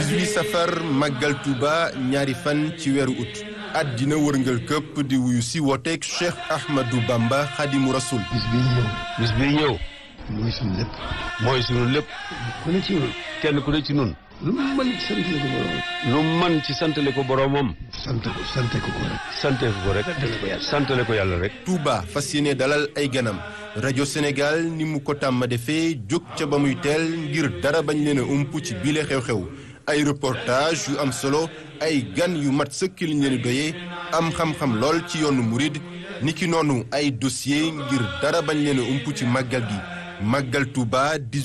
18 safar màggal Touba ñaari fan ci weeru ut àddina wërngal këpp di wuyu si wooteeg Cheikh Ahmadou Bamba Xadimu Rasul bis bii ñëw bis bii ñëw mooy suñu lépp mooy sunu lépp ku ne ci ñun kenn ku ne ci nun lu mu mën ci sant la ko borom lu man ci santale ko boroomam sant ko sant ko ko rek sante ko rek santale ko yàlla rek Touba fas yéene dalal ay ganam rajo Sénégal ni mu ko tàmm defee jóg ca ba muy teel ngir dara bañ leen a ump ci bile xew-xew ay reportage yu am solo ay gan yu mat sëkk liñ leen doyee am xam-xam lool ci yoonu murid niki noonu ay dossier ngir dara bañ leen a ump ci màggal gi màggal Touba